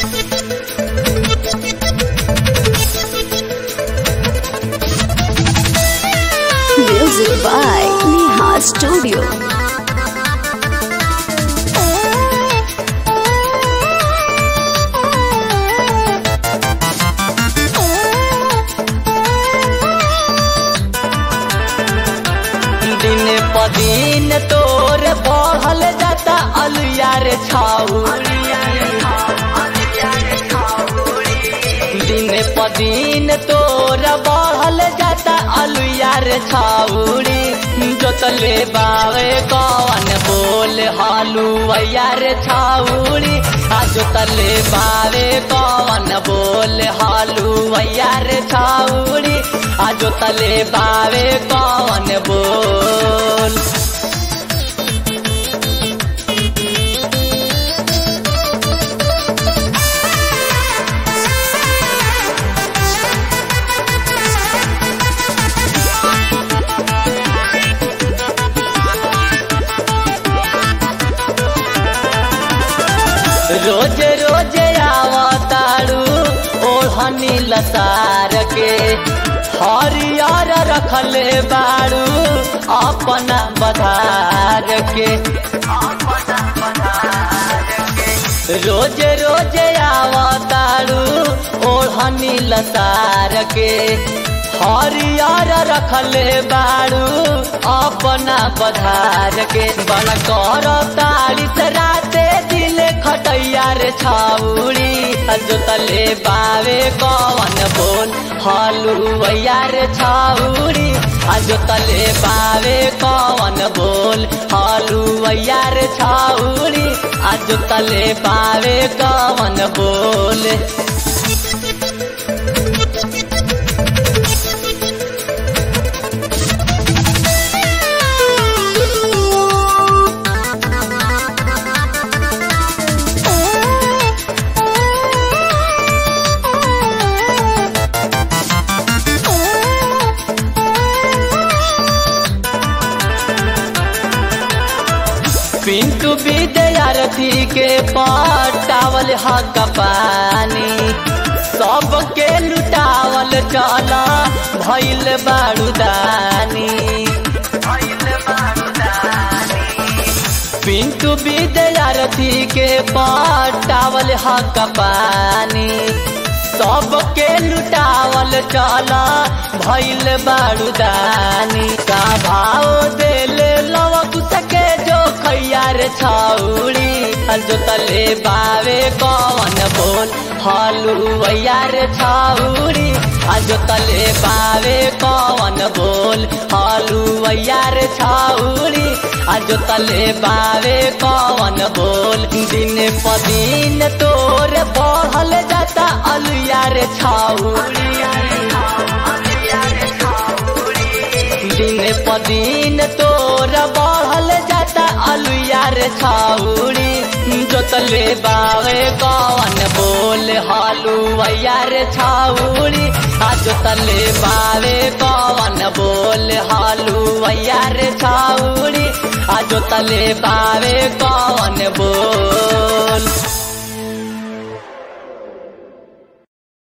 Music by Neha Studio. दिन प दिन तोर बढ़ल जाता अलुआ रे छाउरी दिन प दिन तोर बढ़ल जाता अलुआ रे छाउरी जोतले बावे कौन बोल हलुआ रे छाउरी आ जोतले बावे कौन बोल हलुआ रे छाउरी आ जोतले बावे कौन बोल रोज रोज आवतारू ओढ़नी लतार के हरियर रखले बारू अपना बधार के रोज रोज आवतारू ओढ़नी लतार के हरियर रखले बारू अपना बधार के बन कर तारीस राते दिल खटैया रे छाउड़ी जोतले बावे कौन बोल हलुआ रे छाउड़ी जोतले बावे कौन बोल हलुआ रे छाउड़ी जोतले बावे कौन बोल पिंटू विद्यार्थी के पटावल हक पानी सबके लुटावल चल भैल बारूदानी पिंटू विद्यार्थी के पटावल हक पानी सबके लुटावल चल भैल बारूदानी का भाव देले लवक सके जो खैयार छाउड़ी जोतले बावे कौन बोल हलुआ रे छाउड़ी जोतले बावे कौन बोल हलुआ रे छाउड़ी जोतले बावे कौन बोल दिन प दिन तोर बढ़ल जाता अलुआ रे छाउड़ी दिन प दिन तोर बढ़ल जाता अलुआ रे छाउड़ी जोतले बावे कौन बोल हलुआ रे छाउड़ी आ जोतले बावे कौन बोल हलुआ रे छाउड़ी आ जोतले बावे कौन बोल